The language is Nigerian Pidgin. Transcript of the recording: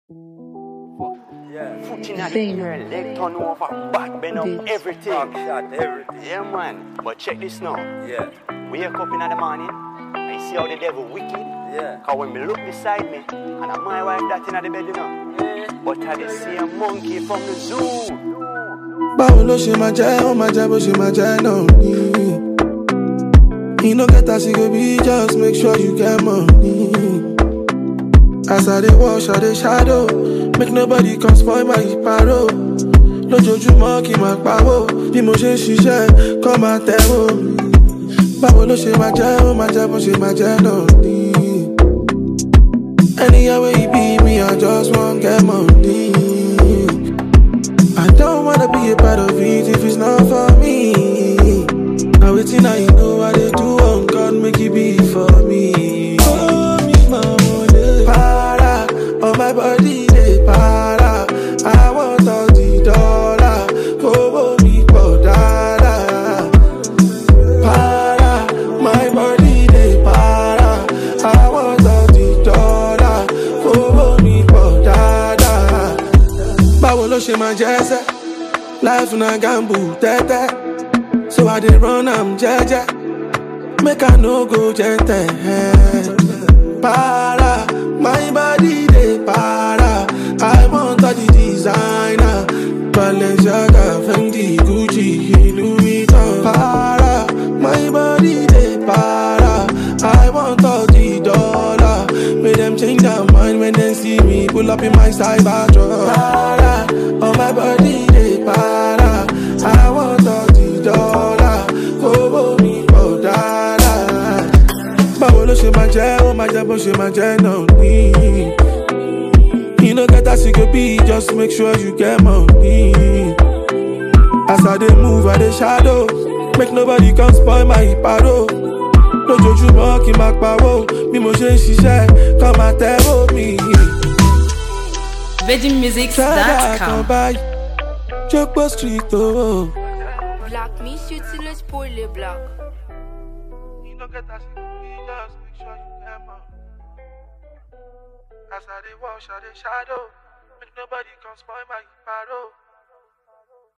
Yeah. Foot in the Fame. air, leg turn over, back bend up, Beats. everything. Back shot, everything. Yeah, man. But check this now. Yeah. Wake up in the morning, I see how the devil wicked. Yeah. Cause when me look beside me, and I'm my wife that in the bed, you know. But I dey see a monkey from the zoo. báwo ló ṣe máa jẹ́ ó máa jẹ́ bó ṣe máa jẹ́ náà ni. you no get as e go be just make sure you get money. as i dey wash i dey shadow make nobody come spoil my paro. lójoojúmọ́ kí n máa pawó bí mo ṣe ń ṣiṣẹ́ kọ́ máa tẹ̀wó. báwo ló ṣe máa jẹ́ ó máa jẹ́ bó ṣe máa jẹ́ náà ni. anywhere wey e be me i just wan get money. I don't wanna be a part of it if it's not for me. Now waiting, now you know what they do on God, make it be for me. Oh, me, mama, para, on my body, they para. I want all the dollar, oh, me, for dada. Para, my body, they para. I want all the dollar, oh, me, for dada báwo ló ṣe máa jẹ́ sẹ́ life na gamble tẹ́tẹ́ so i dey run am jẹ́jẹ́ make i no go jẹ́ntẹ̀ para my body dey para i want all the designer balenciaga fendi gucci louis vuitton para my body dey para i want all the dollar make dem change their mind when dem see me pull up in my cyber truck para oh my body dey para i want all the dollar owó mi pọ̀ dáadáa báwo ló ṣe máa jẹ́ ó máa jẹ́ bó ṣe máa jẹ́ náà ní. You no get as you go be, just make sure you get money. As I dey move, I dey shadow. Make nobody come spoil my paro. Lójoojúmọ́ kí n máa pawó, bí mo ṣe ń ṣiṣẹ́, kọ́ máa tẹ́wọ́ mi. Ṣáàdà kan VeggieMusics.com. báyìí, Jókòó street o. Black, me shoot till it's poorly black. You no get as you go be, just make sure you get money. As I dey wash, I dey shadow. Make nobody come spoil my paro.